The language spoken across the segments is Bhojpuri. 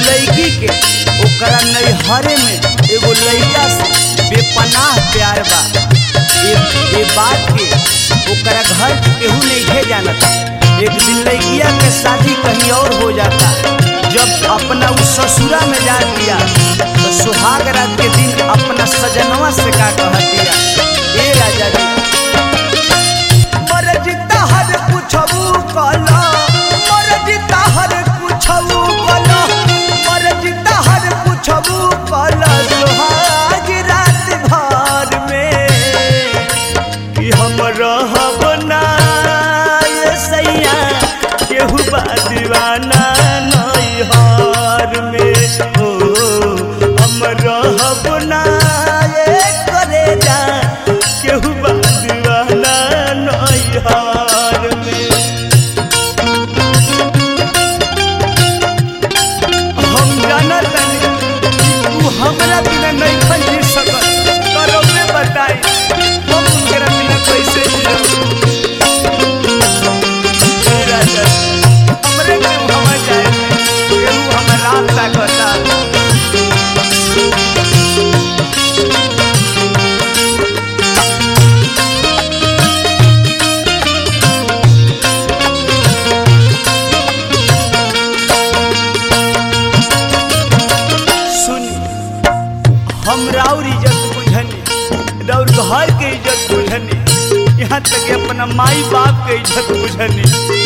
लड़की के ओकरा नैहरे में एगो लड़का से बेपनाह प्यार बा ये ये बात के ओकरा घर के केहू नहीं घे जानता एक दिन लड़किया के शादी कहीं और हो जाता जब अपना उस ससुरा में जा दिया तो सुहाग रात के दिन अपना सजनवा से का कह दिया ए राजा जी मरजिता हर कुछबू कला मरजिता हर कुछबू कला मरजिता हर कुछबू कला सुहाग रात भर में कि हम रहब ना ये सैया केहू बा दीवाना नैहर में हो हम रहब ना ये करे जा केहू बा दीवाना नैहर में हम जानत तानी कि तू हमरा बिना नहीं खन जी सकत करो में बताई हम उनकरा बिना कैसे जियब हे राजा हमरे के हम जाए केहू हमर रात ताकता सुन हम राउर इज्जत बुझनी राउर घर के इज्जत बुझनी यहाँ तक कि अपना माई बाप के इज्जत बुझनी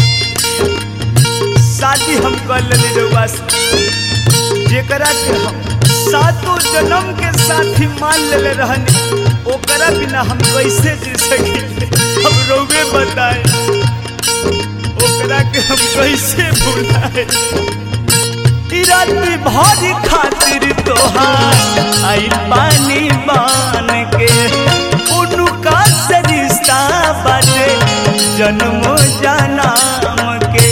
शादी हम कर लेनी रउआ से जेकरा के हम सातों जन्म के साथी मान लेले रहनी ओकरा बिना हम कैसे जी सकी हम रउवे बताए ओकरा के हम कैसे भुलाए राती भरी खातिर तोहार आई पानी बन के उनका से रिश्ता बाटे जन्म जन्म के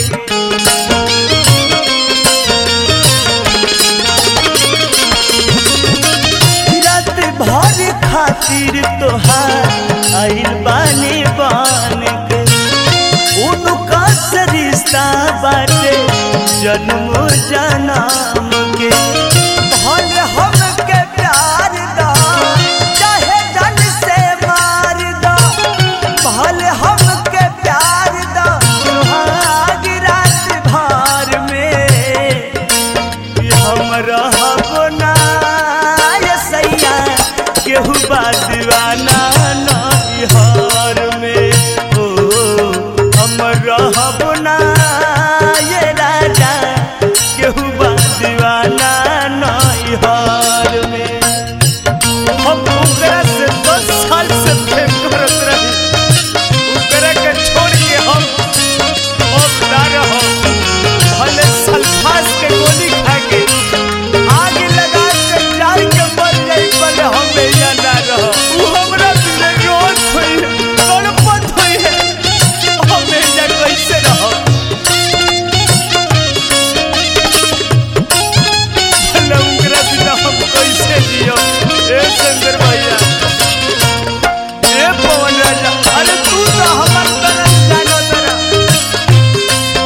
रात भर खातिर तोहार आई पानी बन के उनका से रिश्ता बाटे जन्म जन्म के भले हमके प्यार दा चाहे जन से मार दा भले हमके प्यार दा सुहाग रात भर में कि हम रहब ना ये सैया केहू बा दीवाना नैहर में ओ हम रहब ना ये राजा केहू बा दीवाना नैहर में हम ओकरा से दस साल से प्रेम करत रही ओकरा के छोड़ के हम अब ना रहब भले सल्फास के गोली खा के आग लगा के जार के मर जाई पर हम एजा ना रहब उ हमरा बिना रोज होई तड़पत होई है हम एजा कैसे रहब भले ओकरा बिना हम कैसे जियब ए शंकर भैया ए पवन राजा अरे तू तो हमर तरफ जानो तरफ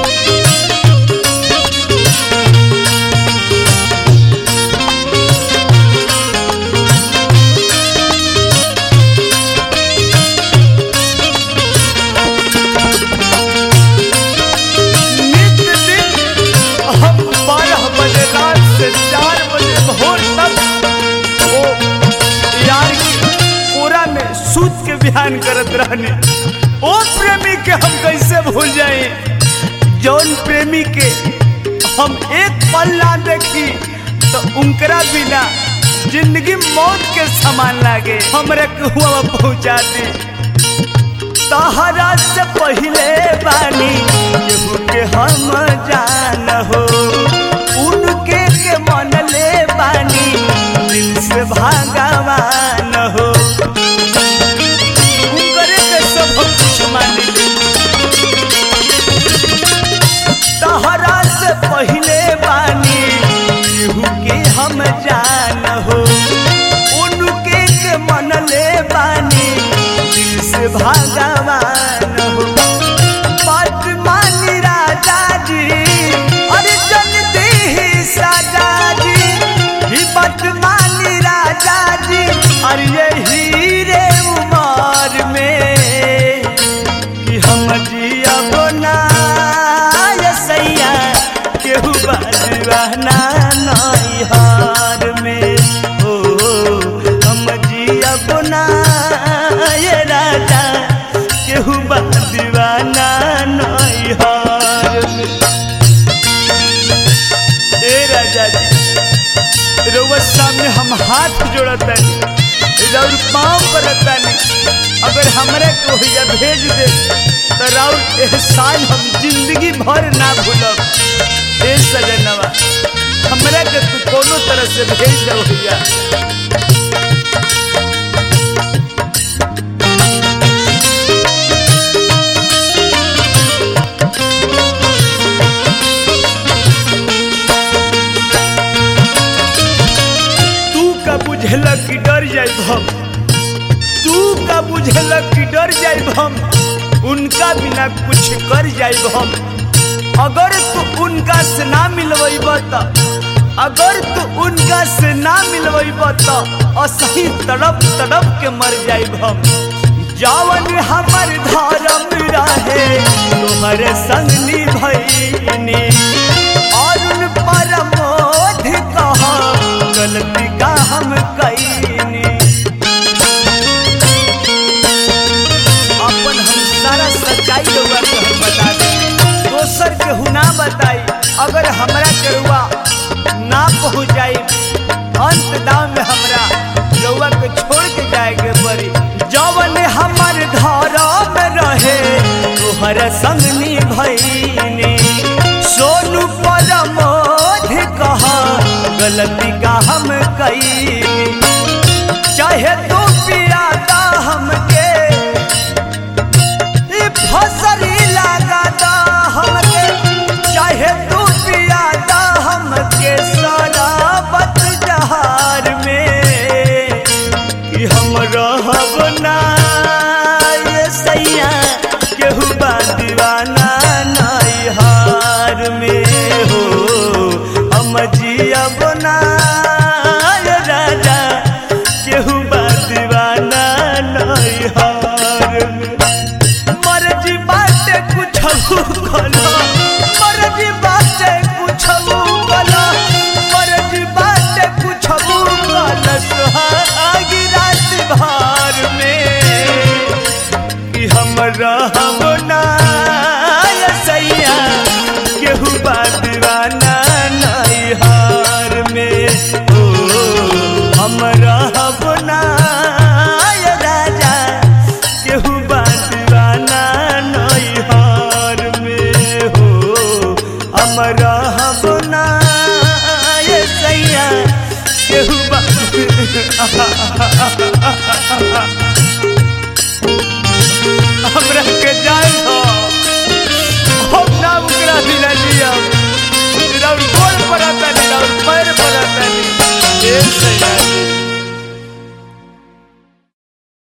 नित्य दिन हम बारह बजे रात से चार बजे भोर तक वो यार की कोरा में सूत के बिहान करत रहने ओ प्रेमी के हम कैसे भूल जाए जौन प्रेमी के हम एक पल ना देखी तो उनकरा बिना जिंदगी मौत के समान लागे हमरे कुआ पहुंचा दी तहरा से पहले बानी केहू के हम जान हो उनके के मन ले बानी दिल से भगवान हो उनकरे के सब कुछ मान ले तहरा से पहले बानी केहू के हम जान हो उनके के मन ले बानी दिल से भगवान हो बात मानी राजा जी अरे जन दी साजा रउआ सामने हम हाथ जोड़तानी राउर पाँव करतानी अगर हमरा के ओहिजा भेज दे तो राउर एहसान हम जिंदगी भर ना भूलब ए सजनवा हमरा के तू कोनो तरह से भेज दे ओहिजा तू का बुझल कि डर जाई हम तू का बुझल कि डर जाई हम उनका बिना कुछ कर जाई हम अगर तू उनका से ना मिलवैब त अगर तू उनका से ना मिलवैब त असही तड़प तड़प के मर जाई हम जावन हमर धर्म रहे तोहर संग निभैनी अरुण परमोध कहा गलती का हम कैनी अपन हम सारा सच्चाई लोग के हम बता दे दोसर के हुना बताई अगर हमरा के रुआ ना पहुँच जाई अंत दाम में हमरा रउआ के छोड़ के जाए के पड़ी जवन हमर धर्म रहे तोहर संग निभैनी सोनू परमोध कहा गलती का हम कई चाहे तू पियादा हमके ई फसरी लगादा हमके चाहे तू पियादा हमके शराबत जहार में कि हम रहब ना ये सैया केहू बा दीवाना नैहार में हो हम जियब ना